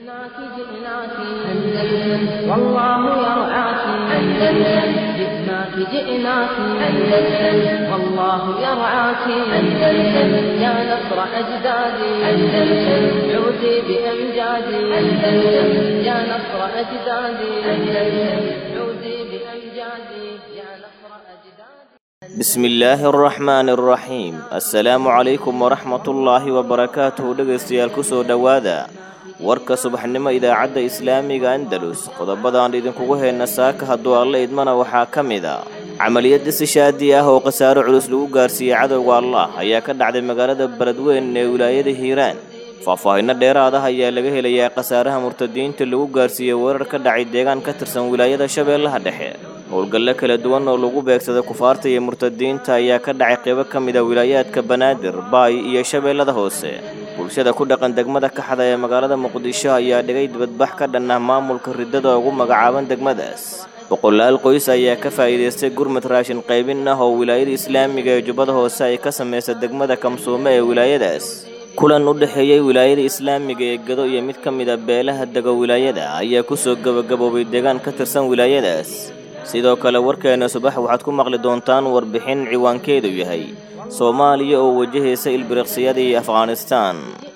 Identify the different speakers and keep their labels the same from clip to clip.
Speaker 1: جئناك جئناك أندلس والله يرعاك أندلس جئناك جئناك أندلس والله يرعاك أندلس يا نصر أجدادي أندلس عودي بأمجادي أندلس يا نصر أجدادي أندلس عودي بأمجادي يا نصر أجدادي
Speaker 2: بسم illaahi araxmaani araxiim assalaamu calaykum waraxmatullaahi wabarakaatuhu dhegaystayaal ku soo dhowaada warka subaxnimo idaacadda islaamiga andalus qodobadaan idinkugu hayna saaka hadduu alla idmana waxaa ka mid a camaliyadda sishaadi ah oo khasaaro culus lagu gaarsiiyey cadowga allah ayaa ka dhacday magaalada beledweyn ee wilaayada hiiraan faahfaahinno dheeraad ah ayaa laga helayaa khasaaraha murtadiinta lagu gaarsiiyey weerar ka dhacay deegaan ka tirsan wilaayada shabeellaha dhexe howlgallo kala duwan oo lagu beegsaday kufaarta iyo murtadiinta ayaa ka dhacay qaybo ka mid a wilaayaadka banaadir baay iyo shabeellada hoose bulshada ku dhaqan degmada kaxda ee magaalada muqdisho ayaa dhigay dibadbax ka dhan ah maamulka riddada ugu magacaaban degmadaas boqolaal qoys ayaa ka faa'iidaystay gurmad raashin qaybin ah oo wilaayada islaamiga ee jubbada hoose ay ka samaysa degmada kamsuume ee wilaayadaas kulan u dhexeeyey wilaayada islaamiga ee gado iyo mid ka mid a beelaha dego wilaayada ayaa kusoo gebagaboobay deegaan ka tirsan wilaayadaas sidoo kale warkeena subax waxaad ku maqli doontaan warbixin ciwaankeedu yahay soomaaliya oo wajahaysa ilbiriqsiyada iyo afghanistaan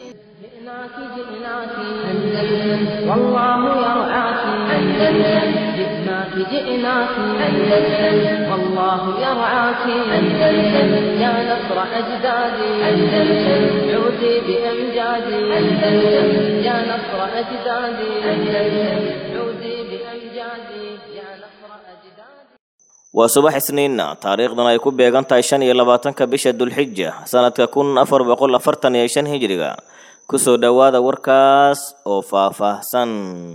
Speaker 1: جئناك جئناك أندلس والله يرعاك أندلس جئناك جئناك أندلس والله يرعاك أندلس يا نصر أجدادي أندلس عودي بأمجادي أندلس يا نصر أجدادي أندلس عودي بأمجادي يا نصر أجدادي
Speaker 2: waa subax isniinna taariikhdan ay ku beegan tahay shan iyo labaatanka bisha dulxija sanadka kun afar boqol afartan iyo shan hijriga kusoo dhowaada warkaas oo faahfaahsan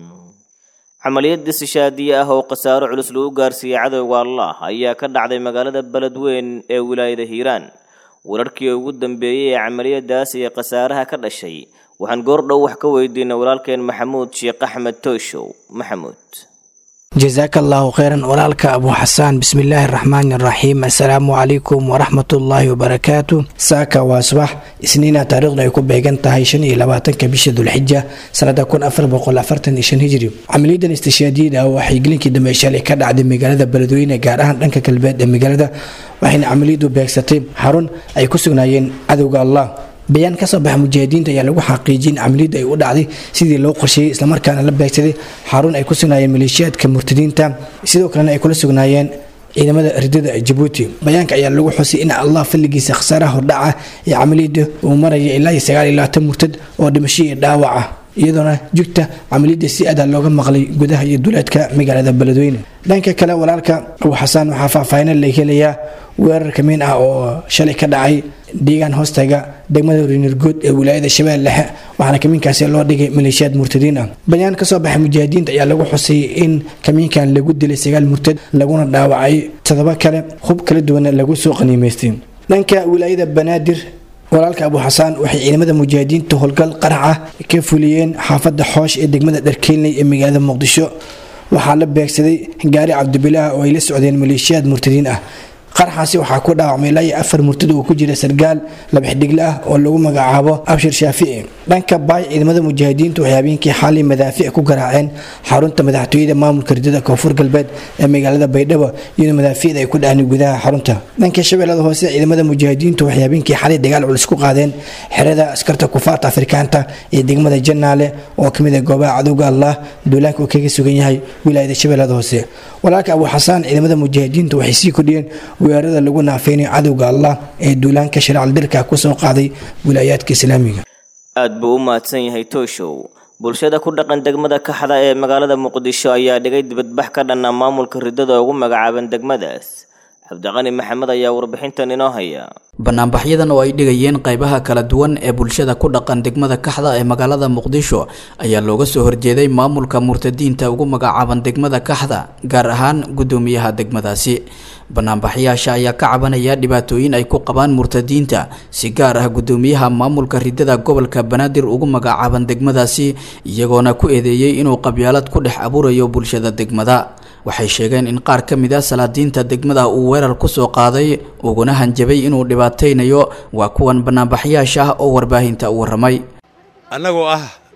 Speaker 2: camaliyadda sishaadiye ah oo khasaaro culus lagu gaarsiiyey cadowga allah ayaa ka dhacday magaalada beledweyn ee wilaayada hiiraan wararkii ugu dambeeyey ee camaliyadaas iyo khasaaraha ka dhashay waxaan goordhow wax ka weydiinay walaalkeen maxamuud sheekh axmed tooshow maxamuud
Speaker 3: jasaaka allaahu kheyran walaalka abu xasaan bismillaahi araxmaani araxiim assalaamu calaykum waraxmatullaahi wabarakaatu saaka waa subax isniina taariikhdu ay ku beegan tahay shan iyo labaatanka bisha dulxija sanada kun afar boqol afartan iyo shan hijri camaliyadan istishaadiyada waxay gelinkii dambe shalay ka dhacday magaalada beledweyne gaar ahaan dhanka galbeed ee magaalada waxayna camaliyadu beegsatay xarun ay ku sugnaayeen cadowga allah bayaan kasoo baxa mujaahidiinta ayaa lagu xaqiijiyay in camaliyadda ay u dhacday sidii loo qorsheeyey islamarkaana la beegsaday xarun ay ku sugnaayeen maleeshiyaadka murtadiinta sidoo kalena ay kula sugnaayeen ciidamada ridada jabuuti bayaanka ayaa lagu xusay in allah fadligiisa khasaaraha hordhaca ee camaliyadda uu maraya ilaa iyo sagaal iyo labaatan murtad oo dhimasho iyo dhaawac ah iyadoona jugta camaliyadda si adaa looga maqlay gudaha iyo duleedka magaalada beledweyne dhanka kale walaalka abu xasaan waxaa faahfaahina la helayaa weerar kamiin ah oo shalay ka dhacay deegaan hoostaga degmada rinirgood ee wilaayada shabeelle dhexe waxaana kamiinkaasi loo dhigay maleeshiyaad murtadiin ah bayaan kasoo baxay mujaahidiinta ayaa lagu xusay in kamiinkan lagu dilay sagaal murtad laguna dhaawacay todoba kale hub kala duwana lagu soo qaniimaystay dhanka wilaayada banaadir walaalka abu xasaan waxay ciidamada mujaahidiinta howlgal qarax ah ka fuliyeen xaafada xoosh ee degmada dharkeynley ee magaalada muqdisho waxaa la beegsaday gaari cabdibilaah oo ay la socdeen maleeshiyaad murtadiin ah qaraxaasi waxaa ku dhaawacmay ilaa iyo afar murtad oo ku jira sargaal labaxdhigle ah oo lagu magacaabo abshir shaafici dhanka baay ciidamada mujaahidiintu waxay habeenkii xaalii madaafiic ku garaaceen xarunta madaxtooyada maamulka ridada koonfur galbeed ee magaalada baydhabo iyadoo madaafiicda ay ku dhacnay gudaha xarunta dhanka shabeellada hoose ciidamada mujaahidiintu waxay habeenkii xalay dagaal culus ku qaadeen xerada askarta kufaarta afrikaanta ee degmada janaale oo kamid ah goobaha cadowga allah duulaanka uu kaga sugan yahay wilaayada shabeellada hoose walaalka abu xasaan ciidamada mujaahidiintu waxay sii kordhiyeen weerarada lagu naafeynayo cadowga allah ee duulaanka sharcal dirka kusoo qaaday wilaayaadka islaamiga
Speaker 2: aad buu u mahadsan yahay tooshow bulshada ku dhaqan degmada kaxda ee magaalada muqdisho ayaa dhigay dibadbax ka dhanna maamulka riddada ugu magacaaban degmadaas cabdiqani maxamed ayaa warbixintan inoo haya
Speaker 4: banaanbaxyadan oo ay dhigayeen qaybaha kala duwan ee bulshada ku dhaqan degmada kaxda ee magaalada muqdisho ayaa looga soo horjeeday maamulka murtadiinta ugu magacaaban degmada kaxda gaar ahaan guddoomiyaha degmadaasi banaanbaxyaasha ayaa ka cabanaya dhibaatooyin ay ku qabaan murtadiinta si gaar ah guddoomiyaha maamulka ridada gobolka banaadir ugu magacaaban degmadaasi iyagoona ku eedeeyey inuu qabyaalad ku dhex abuurayo bulshada degmada waxay sheegeen in qaar ka mid a salaadiinta degmada uu weerar kusoo qaaday uguna hanjabay inuu dhibaataynayo waa kuwan banaanbaxyaasha ah oo warbaahinta u waramay
Speaker 5: annagoo ah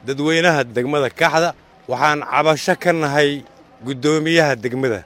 Speaker 5: dadweynaha degmada kaxda waxaan cabasho ka nahay guddoomiyaha degmada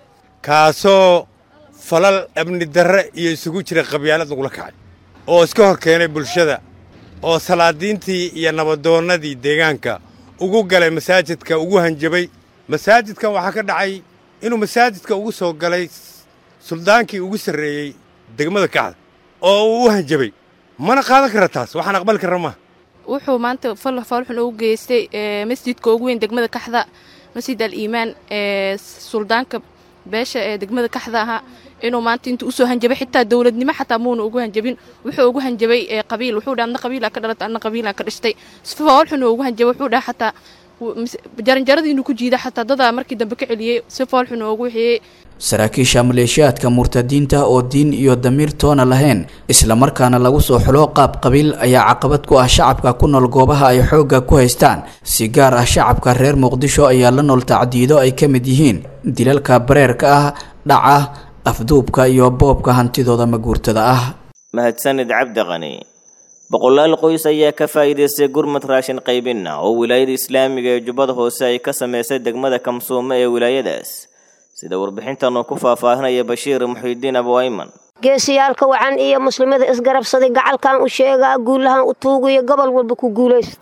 Speaker 5: kaasoo falal amni darre iyo isugu jira qabyaalad lagula kacay oo iska hor keenay bulshada oo salaadiintii iyo nabadoonnadii deegaanka ugu galay masaajidka ugu hanjabay masaajidkan waxaa ka dhacay inuu masaajidka ugu soo galay suldaankii ugu sarreeyey degmada kaxda oo uu u hanjabay mana qaadan kara taas waxaan aqbali karra maaha
Speaker 6: wuxuu maanta falxun ugu geystay masjidka ugu weyn degmada kaxda masjid al iimaan ee suldaanka beesha ee degmada kaxda ahaa inuu maanta inta usoo hanjabay xitaa dowladnimo xataa muuna ugu hanjabin wuxuu ugu hanjabay qabiil wuxuu dhaha adna qabiilaa ka dhalata adna qabiilaa ka dhashtay sifoolxun ugu hanjabay wuxuu dhaha xataa jaranjarada inuu ku jiida xataa dadaa markii dambe ka celiyey si foolxun ugu wixiyey
Speaker 4: saraakiisha maleeshiyaadka murtadiinta oo diin iyo damiir toona lahayn islamarkaana lagu soo xulo qaab qabiil ayaa caqabad ku ah shacabka ku nool goobaha ay xoogga ku haystaan si gaar ah shacabka reer muqdisho ayaa la nool tacdiido ay ka mid yihiin dilalka bareerka ah dhaca afduubka iyo boobka hantidooda maguurtada ah
Speaker 2: mahadsanid cabdi qani boqolaal qoys ayaa ka faa'iidaystay gurmad raashin qaybina oo wilaayada islaamiga ee jubbada hoose ay ka samaysay degmada kamsuumo ee wilaayadaas sida warbixintan uu ku faahfaahinaya bashiir muxiidiin abuayman
Speaker 7: geesiyaalka wacan iyo muslimada isgarabsaday gacalkan u sheegaa guulahan u tuugayo gobol walba ku guulaysta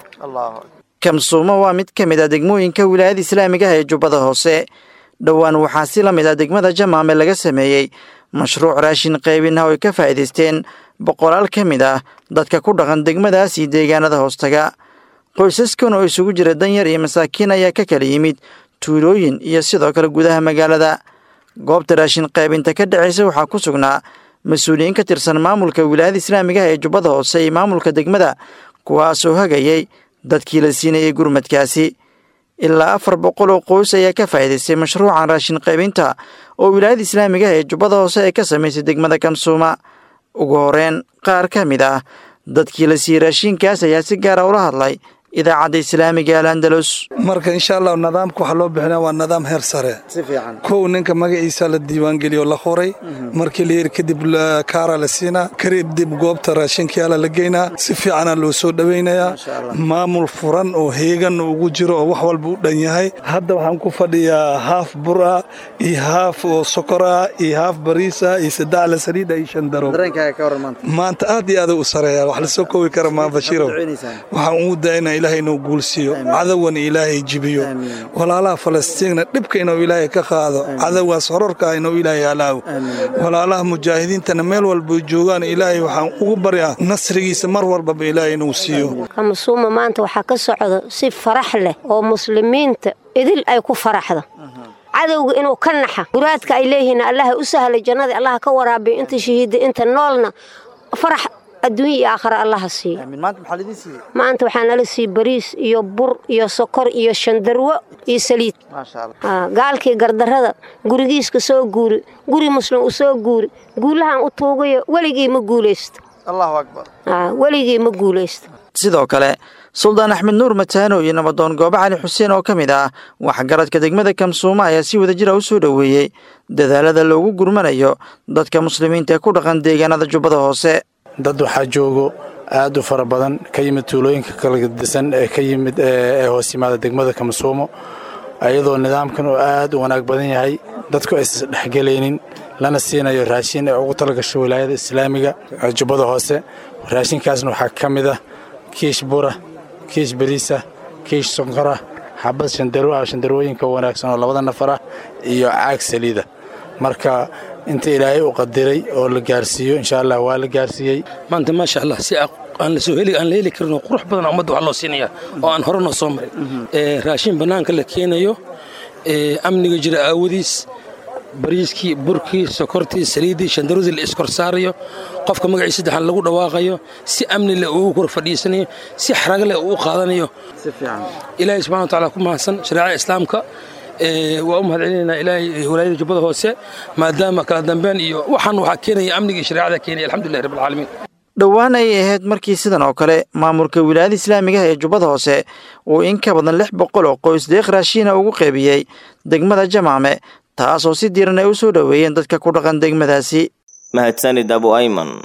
Speaker 8: kamsuumo waa mid ka mid ah degmooyinka wilaayada islaamiga ah ee jubbada hoose dhowaan waxaa si la mid ah degmada jamaame laga sameeyey mashruuc raashin qaybinah oo ay ka faa'iidaysteen boqolaal ka mid ah dadka ku dhaqan degmadaas iyo deegaanada hoostaga qoysaskan oo isugu jira danyar iyo masaakiin ayaa ka kala yimid tuulooyin iyo sidoo kale gudaha magaalada goobta raashin qaybinta ka dhacaysa waxaa ku sugnaa mas-uuliyiin ka tirsan maamulka wilaayada islaamiga ah ee jubbada hoose iyo maamulka degmada kuwaasoo hagayay dadkii la siinayay gurmadkaasi ilaa afar boqol oo qoys ayaa ka faa'iidaystay mashruucan raashin qaybinta oo wilaayada islaamiga ah ee jubbada hoose ee ka samaysay degmada kamsuuma ugu horeen qaar ka mid ah dadkii la siiyey raashinkaas ayaa si gaara ula hadlay idaacadda islaamiga al andalus
Speaker 9: marka insha allah nidaamka waxaa loo bixinaa waa nidaam heer sare kow ninka magaciisa la diiwaangeliyo la qoray markii la yiri kadib kaara la siinaa kadib goobta raashinkiala la geynaa si fiicana loo soo dhowaynayaa maamul furan oo heegan ugu jiro oo wax walba u dhan yahay hadda waxaan ku fadhiyaa haaf bur ah iyo haaf oo sokor ah iyo haaf bariis ah iyo saddex la saliida iyo shan daro maanta aad iyo aad u sareeya wax lasoo koobi kara maa bashiirow waxaan ugu daynaa ilaahay inuu guulsiiyo cadowgana ilaahay jibiyo walaalaha falastiinna dhibka inuu ilaahay ka qaado cadowgaas horarka ah inuu ilaahay halaago walaalaha mujaahidiintana meel walba joogaan ilaahay waxaan ugu baryaa nasrigiisa mar walbaba ilaahay inuu siiyo
Speaker 7: kamasuuma maanta waxaa ka socda si farax leh oo muslimiinta idil ay ku faraxda cadowga inuu ka naxa muraadka ay leeyihiin allaha u sahlay jannada allaha ka waraabiyo inta shahiida inta noolna farax adduunya iyo aakhara allaha siiyo maanta waxaa nala siiy bariis iyo bur iyo sokor iyo shandarwo iyo saliid gaalkii gardarrada gurigiiska soo guuri guri muslim u soo guuri guulahan u tuugayo weligii ma guulaysto weligii ma guulaysto
Speaker 8: sidoo kale suldaan axmed nuur mataano iyo nabadoon goobe cali xuseen oo ka mid ah waxgaradka degmada kamsuuma ayaa si wadajira u soo dhoweeyey dadaalada loogu gurmanayo dadka muslimiinta ee ku dhaqan deegaanada jubbada hoose
Speaker 10: dad waxaa joogo aad u fara badan ka yimid tuulooyinka kala disan ee ka yimid ee hoos yimaada degmada kamasuumo iyadoo nidaamkan oo aad u wanaag badan yahay dadku aysan dhexgelaynin lana siinayo raashin ee ugu talagasho wilaayada islaamiga jubbada hoose raashinkaasna waxaa ka mid ah kiish bura kiish bariisa kiish sonkora xabad shandaro ah shandarooyinka wanaagsan oo labada nafar ah iyo caag saliida marka inta ilaahay u qadiray oo la gaarsiiyo insha allah waa la gaarsiiyey
Speaker 11: maanta maasha allah si aan la soo heli aan la heli karin oo qurux badan ummadda wax loo siinaya oo aan hore noo soo marin raashin bannaanka la keenayo amniga jira aawadiis bariiskii burkii sokortii saliiddii shandaradii la iskor saarayo qofka magaciisa saddexaan lagu dhawaaqayo si amni leh uu kor fadhiisanayo si xaraga leh uu qaadanayo ilaahay subxana wa taala ku mahadsan shareecada islaamka waa u mahad celinaynaa ilaahay walaayada jubbada hoose maadaama kala dambeyn iyo waxaan waxaa keenaya amniga iyo shareecada keenaya alxamdulillahi rabbil caalamiin
Speaker 8: dhowaan ayay ahayd markii sidan oo kale maamulka wilaayada islaamiga ah ee jubbada hoose uu in ka badan lix boqol oo qoys deeq raashiina ugu qeybiyey degmada jamaame taasoo si diiran ay u soo dhoweeyeen dadka ku dhaqan degmadaasi
Speaker 2: mahadsanid abu ayman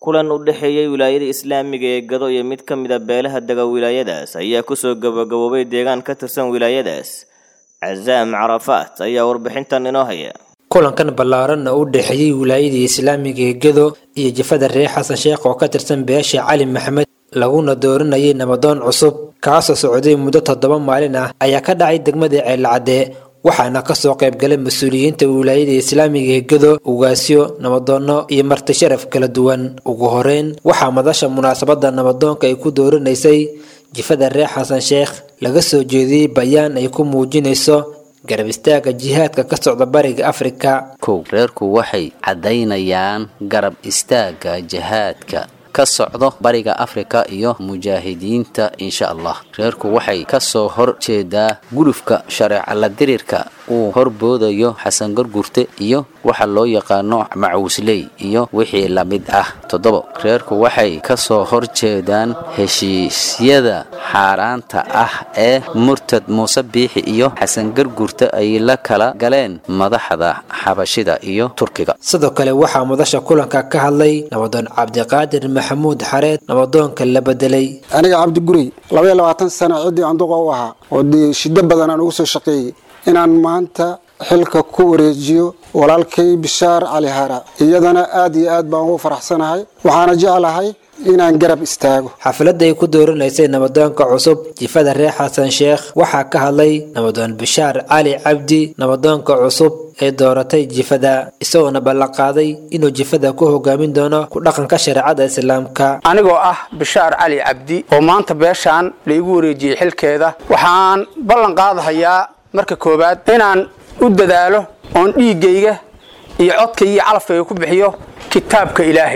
Speaker 2: kulan u dhexeeyey wilaayada islaamiga ee gado iyo mid ka mid a beelaha dega wilaayadaas ayaa kusoo gabagaboobay deegaan ka tirsan wilaayadaas casaam carafaat ayaa warbixintan inoo haya
Speaker 12: kulankan ballaaran oo u dhexeeyey wilaayadii islaamiga ee gado iyo jafada reer xasan sheekh oo ka tirsan beesha cali maxamed laguna dooranayay nabadoon cusub kaasoo socday muddo toddoba maalin ah ayaa ka dhacay degmada ceelcadee waxaana kasoo qaybgalay mas-uuliyiinta wilaayada islaamiga ee gado ugaasyo nabadoonno iyo marti sharaf kala duwan ugu horeyn waxaa madasha munaasabada nabadoonka ay ku dooranaysay jifada reer xasan sheekh laga soo jeediyey bayaan ay ku muujinayso garab istaaga jihaadka ka socda bariga afrika
Speaker 13: kow reerku waxay caddaynayaan garab istaaga jihaadka ka socdo bariga afrika iyo mujaahidiinta insha allah reerku waxay kasoo hor jeedaa gulufka shareeca la dirirka uu horboodayo xasan gargurte iyo waxa loo yaqaano macuusley iyo wixii la mid ah toddobo reerku waxay kasoo hor jeedaan heshiisyada xaaraanta ah ee murtad muuse biixi iyo xasan gargurte ay la kala galeen madaxda xabashida iyo turkiga
Speaker 12: sidoo kale waxaa madasha kulanka ka hadlay nabadoon cabdiqaadir maxamuud xareed nabadoonka la bedelay
Speaker 14: aniga cabdi gurey labaiyo labaatan sana ciddii anduqa u ahaa oo dee shiddo badan aan ugu soo shaqeeyey inaan maanta xilka ku wareejiyo walaalkay bishaar cali hara iyadana aad iyo aad baan ugu faraxsanahay waxaana jeclahay inaan garab istaago
Speaker 12: xafladda ay ku dooranaysay nabadoonka cusub jifada reer xasan sheekh waxaa ka hadlay nabadoon bishaar cali cabdi nabadoonka cusub ee dooratay jifada isagoona ballanqaaday inuu jifada ku hogaamin doono ku dhaqanka shareecada islaamka
Speaker 15: anigoo ah bishaar cali cabdi oo maanta beeshaan laigu wareejiyey xilkeeda waxaan ballan qaadahayaa marka koowaad inaan u dadaalo oon dhiiggayga iyo codkayga iyo calafkayga ku bixiyo kitaabka ilaahay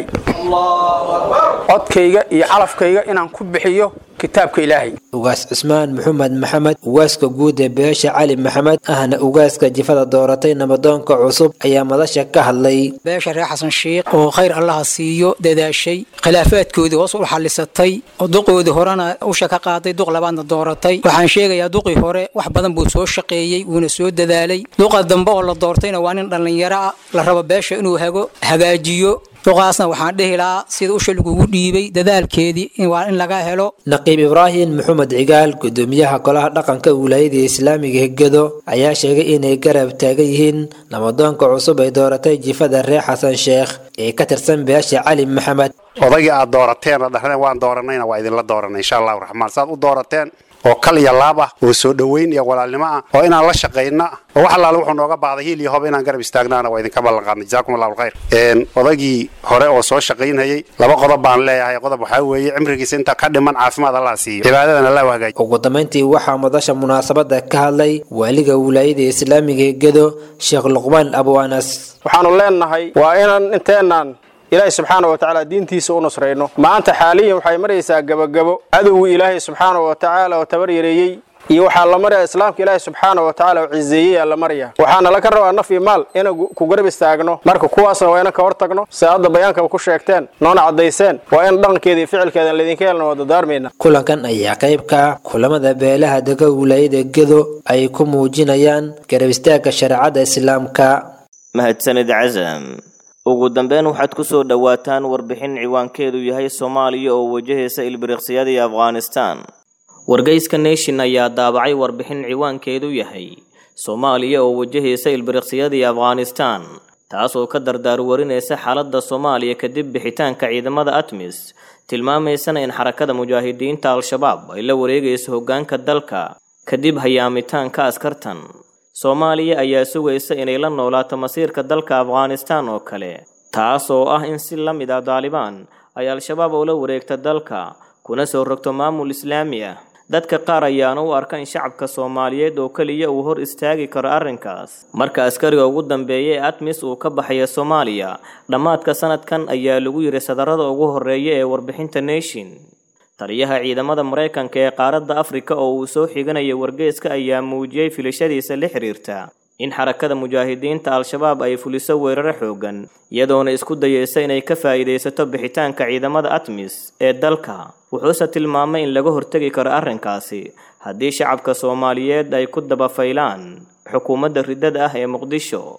Speaker 15: codkayga iyo calafkayga inaan ku bixiyo kitaabka ilaahay
Speaker 12: ugaas cismaan maxamed maxamed ugaaska guud ee beesha cali maxamed ahna ugaaska jifada dooratay nabadoonka cusub ayaa madasha ka hadlay
Speaker 16: beesha reer xasan sheikh oo khayr allaha siiyo dadaashay khilaafaadkoodii hoos u xallisatay oo duqoodii horena usha ka qaaday duq labaadna dooratay waxaan sheegayaa duqii hore wax badan buu soo shaqeeyey wuuna soo dadaalay duqa dambe oo la doortayna waa nin dhallinyaro ah la rabo beesha inuu hago hagaajiyo duqaasna waxaan dhehi lahaa sida usha lagugu dhiibay dadaalkeedii waa in laga helo
Speaker 12: naqiib ibraahim maxamed cigaal gudoomiyaha golaha dhaqanka wilaayada islaamiga hegado ayaa sheegay inay garab taagan yihiin nabadoonka cusub ay dooratay jifada reer xasan sheekh ee ka tirsan beesha cali maxamed
Speaker 17: odaygii aad doorateen oo dhahdeen waan dooranayna waa idinla dooranay insha allahu raxmaan saad u doorateen oo kal iyo laab ah oo soo dhoweyn iyo walaalnimo ah oo inaan la shaqayna oo wax allaale wuxuu nooga baahday hiil iyo hob inaan garab istaagnaana waa idinka ballan qaadnay jazaakum allahu alkhayr odaygii hore oo soo shaqaynhayay laba qodob baan leeyahay qodob waxaa weeye cimrigiisa inta ka dhiman caafimaad allah siiyo cibaadadan allah u hagaajiyo
Speaker 12: ugu dambayntii waxaa madasha munaasabada ka hadlay waaliga wilaayada islaamiga ee gedo sheekh luqmaan abu anas
Speaker 15: waxaanu leenahay waa inaan inteenaan ilaahay subxaana wa tacaala diintiisa u nusrayno maanta xaaliyan waxay maraysaa gebagabo cadowgii ilaahay subxaana wa tacaala oo tabar yareeyey iyo waxaa la maraya islaamka ilaahay subxaana wa tacaala oo cizeeyey aa la maraya waxaana laga rabaa naf iyo maal inaan ku garab istaagno marka kuwaasna waa inaan ka hor tagno si hadda bayaankaba ku sheegteen noona caddayseen waa in dhaqankeeda iyo ficilkeeda laydinka helna waa dadaarmayna
Speaker 12: kulankan ayaa qayb ka ah kulamada beelaha dega wilaayada gedo ay ku muujinayaan garab istaagga shareecada islaamka
Speaker 2: mahadsanid casam ugu dambeyn waxaad ku soo dhowaataan warbixin ciwaankeedu yahay soomaaliya oo wajahaysa ilbiriqsiyadii afghanistan wargeyska nation ayaa daabacay warbixin ciwaankeedu yahay soomaaliya oo wajahaysa ilbiriqsiyadii afghanistan taasoo ka dardaarwarinaysa xaaladda soomaaliya kadib bixitaanka ciidamada atmis tilmaamaysana in xarakada mujaahidiinta al-shabaab ay la wareegayso hoggaanka dalka kadib hayaamitaanka askartan soomaaliya ayaa sugaysa inay la noolaato masiirka dalka afghanistan oo kale taas oo ah in si la mid ah daalibaan ay al-shabaab ula wareegta dalka kuna soo rogto maamul islaami ah dadka qaar ayaana u arka in shacabka soomaaliyeed oo keliya uu hor istaagi karo arrinkaas marka askariga ugu dambeeya ee atmis uu ka baxaya soomaaliya dhammaadka sanadkan ayaa lagu yiri sadarada ugu horeeya ee warbixinta nation taliyaha ciidamada maraykanka ee qaaradda afrika oo uu soo xiganaya wargeeska ayaa muujiyey filashadiisa la xiriirta in xarakada mujaahidiinta al-shabaab ay fuliso weeraro xoogan iyadoona isku dayeysa inay ka faa'iidaysato bixitaanka ciidamada atmis ee dalka wuxuuse tilmaamay in laga hortegi karo arrinkaasi haddii shacabka soomaaliyeed ay ku dabafaylaan xukuumadda riddada ah ee muqdisho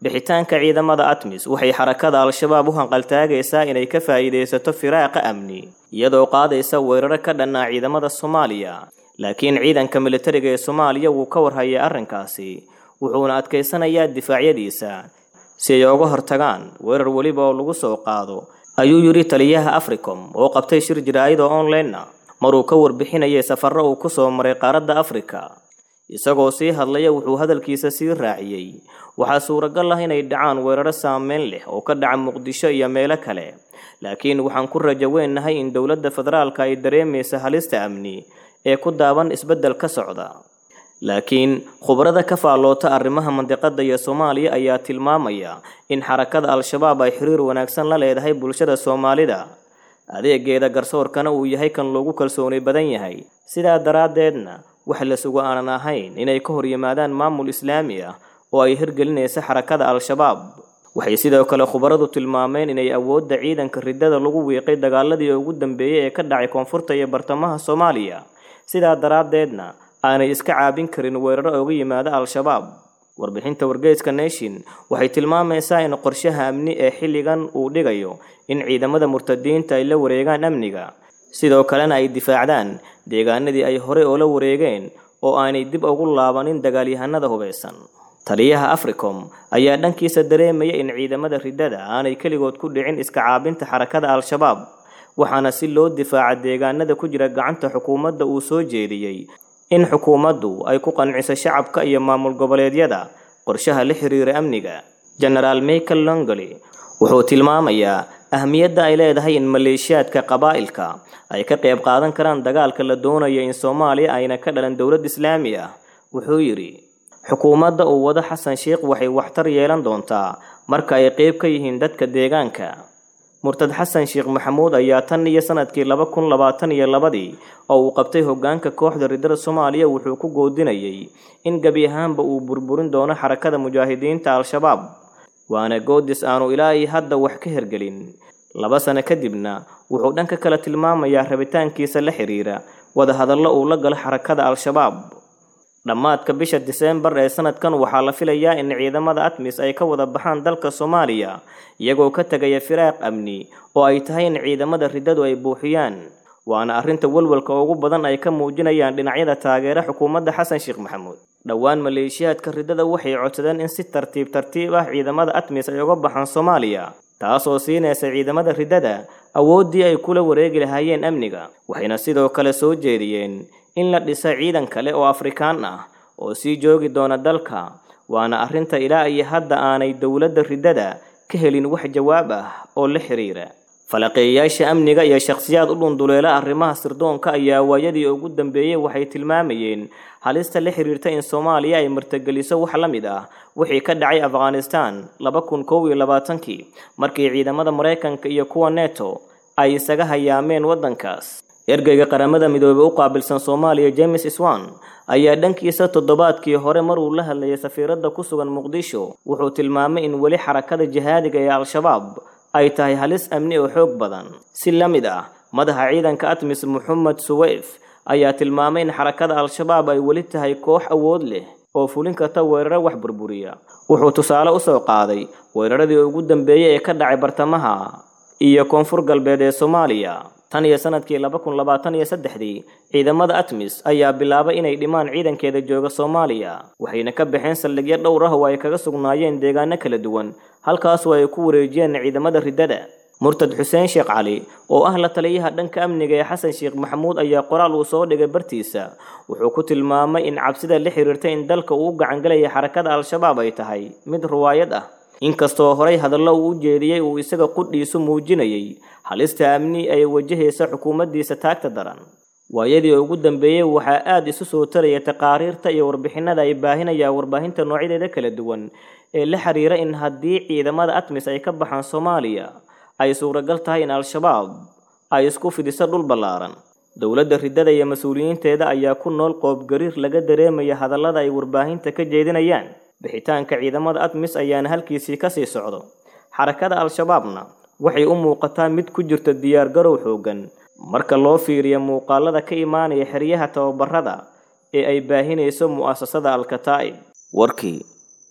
Speaker 2: bixitaanka ciidamada atmis waxay xarakada al-shabaab u hanqaltaagaysaa inay ka faa'iidaysato firaaqa amni iyadoo qaadaysa weeraro ka dhanaa ciidamada soomaaliya laakiin ciidanka militariga ee soomaaliya wuu ka warhayay arrinkaasi wuxuuna adkaysanayaa difaacyadiisa si ay uga hortagaan weerar weliba oo lagu soo qaado ayuu yidhi taliyaha africom oo qabtay shir jiraa'ida online-na maruu ka warbixinayay safarro uu ku soo maray qaaradda afrika isagoo sii hadlaya wuxuu hadalkiisa sii raaciyey waxaa suuragal ah inay dhacaan weeraro saameyn leh oo ka dhaca muqdisho iyo meelo kale laakiin waxaan ku rajo weennahay in dowladda federaalka ay dareemaysa halista amni ee ku daaban isbeddel ka socda laakiin khubarada ka faalloota arrimaha mandiqadda iyo soomaaliya ayaa tilmaamaya in xarakada al-shabaab ay xiriir wanaagsan la leedahay bulshada soomaalida adeegeeda garsoorkana uu yahay kan loogu kalsooni badan yahay sidaa daraaddeedna wax la sugo aanan ahayn inay ka hor yimaadaan maamul islaami ah oo ay hirgelinaysa xarakada al-shabaab waxay sidoo kale khubaradu tilmaameen inay awoodda ciidanka riddada lagu wiiqay dagaaladii ugu dambeeyey ee ka dhacay koonfurta iyo bartamaha soomaaliya sidaa daraaddeedna aanay iska caabin karin weeraro uga yimaada al-shabaab warbixinta wargeyska nation waxay tilmaamaysaa in qorshaha amni ee xilligan uu dhigayo in ciidamada murtadiinta ay la wareegaan amniga sidoo kalena ay difaacdaan deegaanadii ay horey oo la wareegeen oo aanay dib ugu laabanin dagaalyahanada hubeysan taliyaha africom ayaa dhankiisa dareemaya in ciidamada riddada aanay keligood ku dhicin iska caabinta xarakada al-shabaab waxaana si loo difaaca deegaanada ku jira gacanta xukuumadda uu soo jeediyey in xukuumaddu ay ku qanciso shacabka iyo maamul goboleedyada qorshaha la xiriira amniga genaraal michael longoli wuxuu tilmaamayaa ahmiyadda ay leedahay in maleeshiyaadka qabaa'ilka ay ka qayb qaadan karaan dagaalka la doonayo in soomaaliya ayna ka dhalan dowlad islaami ah wuxuu yidhi xukuumadda uu wado xasan sheikh waxay waxtar yeelan doontaa marka ay qayb ka yihiin dadka deegaanka murtad xasan sheekh maxamuud ayaa tan iyo sanadkii laba kun labaatan iyo labadii oo uu qabtay hoggaanka kooxda riddada soomaaliya wuxuu ku goodinayay in gebi ahaanba uu burburin doono xarakada mujaahidiinta al-shabaab waana goodis aanu ilaa iyo hadda wax ka hergelin laba sano kadibna wuxuu dhanka kale tilmaamayaa rabitaankiisa la xiriira wadahadallo uu la galo xarakada al-shabaab dhammaadka bisha diseembar ee sanadkan waxaa la filayaa in ciidamada atmis ay ka wada baxaan dalka soomaaliya iyagoo ka tegaya firaaq amni oo ay tahay in ciidamada riddadu ay buuxiyaan waana arrinta walwalka ugu badan ay ka muujinayaan dhinacyada taageera xukuumadda xasan sheekh maxamuud dhowaan maleeshiyaadka riddada waxay codsadeen in si tartiib tartiib ah ciidamada atmis ay uga baxaan soomaaliya taasoo siinaysa ciidamada riddada awooddii ay kula wareegi lahaayeen amniga waxayna sidoo kale soo jeediyeen in la dhisa ciidan kale oo afrikaan ah oo sii joogi doona dalka waana arrinta ilaa iyo hadda aanay dowladda riddada ka helin wax jawaab ah oo la xiriira falaqeeyayaasha amniga iyo shakhsiyaad u dhunduleela arrimaha sirdoonka ayaa waayadii ugu dambeeyey waxay tilmaamayeen halista la xiriirta in soomaaliya ay martageliso wax la mid ah wixii ka dhacay afghanistan laba kun kow iyo labaatankii markii ciidamada maraykanka iyo kuwa neto ay isaga hayaameen waddankaas ergeyga qaramada midoobey u qaabilsan soomaaliya james swan ayaa dhankiisa toddobaadkii hore maruu la hadlayay safiiradda ku sugan muqdisho wuxuu tilmaamay in weli xarakada jihaadiga ee al-shabaab ay tahay halis amni oo xoog badan si la mid ah madaxa ciidanka atmis moxamed suweyf ayaa tilmaamay in xarakada al-shabaab ay weli tahay koox awood leh oo fulin karta weeraro wax burburiya wuxuu tusaale u soo qaaday weeraradii ugu dambeeyey ee ka dhacay bartamaha iyo koonfur galbeed ee soomaaliya tan iyo sanadkii laba kun labaatan iyo saddexdii ciidamada atmis ayaa bilaabay inay dhimaan ciidankeeda jooga soomaaliya waxayna ka baxeen saldhigyo dhowr ah oo ay kaga sugnaayeen deegaano kala duwan halkaasoo ay ku wareejiyeen ciidamada riddada murtad xuseen sheekh cali oo ah la taliyaha dhanka amniga ee xasan sheekh maxamuud ayaa qoraal uu soo dhigay bartiisa wuxuu ku tilmaamay in cabsida la xiriirta in dalka uu u gacangelaya xarakada al-shabaab ay tahay mid ruwaayad ah inkastoo horay hadallo uu u jeediyey uu isaga qudhiisu muujinayay halista amni ay wajahaysa xukuumaddiisa taagta daran waayadii ugu dambeeyey waxaa aada isu soo taraya taqaariirta iyo warbixinada ay baahinayaan warbaahinta noocyadeeda kala duwan ee la xiriira in haddii ciidamada atmis ay ka baxaan soomaaliya ay suuragal tahay in al-shabaab ay isku fidiso dhul ballaaran dowladda riddada iyo mas-uuliyiinteeda ayaa ku nool qoobgariir laga dareemaya hadallada ay warbaahinta ka jeedinayaan bixitaanka ciidamada atmis ayaana halkiisii kasii socdo xarakada al-shabaabna waxay u muuqataa mid ku jirta diyaargarow xooggan marka loo fiiriyo muuqaalada ka imaanaya xeryaha tababarada ee ay baahinayso mu'asasada al-kataa'ib warkii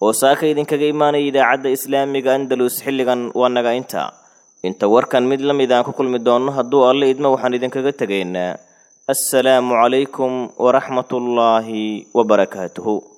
Speaker 2: oo saaka idinkaga imaanaya idaacadda islaamiga andalus xilligan waa naga inta inta warkan mid la mid aan ku kulmi doonno hadduu alle idmo waxaan idinkaga tegaynaa assalaamu calaykum waraxmatullaahi wabarakaatuhu